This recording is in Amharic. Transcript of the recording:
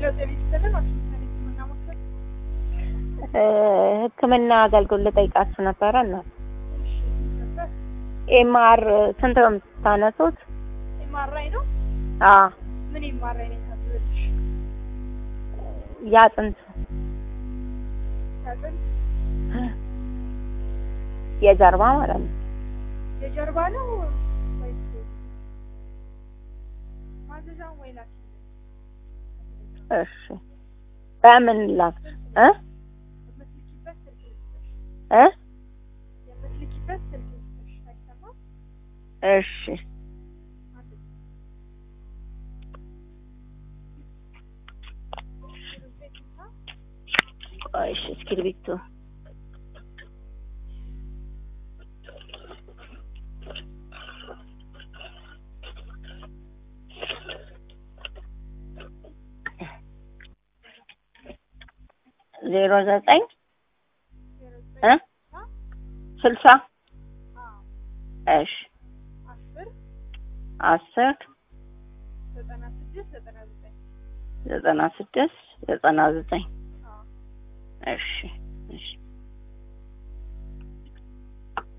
ጤና ይስጥልን። ሆስፒታል ሕክምና ማዕከል። እ ሕክምና አገልግሎት ልጠይቃችሁ ነበረ እና እሺ ነበር። ኤምአር ስንት ነው የምታነሱት? ኤምአርአይ ነው። አ ምን ኤምአርአይ ነው የታዘዘልሽ? ያጥንት ያጥንት የጀርባ ማለት ነው። የጀርባ ነው ወይስ ማዘዣውን ወይ ላኪ እሺ በምን ላክ እ የምትልኪበት ስልክ ልስጥሽ። እ የምትልኪበት ስልክ ልስጥሽ። አይሰማም? እሺ አንድ ዜሮዜትና ቆይ እሺ እስክሪብቶ ዜሮ ዘጠኝ ዜሮ እ ዘጠኝ ስልሳ አዎ እሺ አስር አስር ዘጠና ስድስት ዘጠና ዘጠኝ ዘጠና ስድስት ዘጠና ዘጠኝ አዎ እሺ እሺ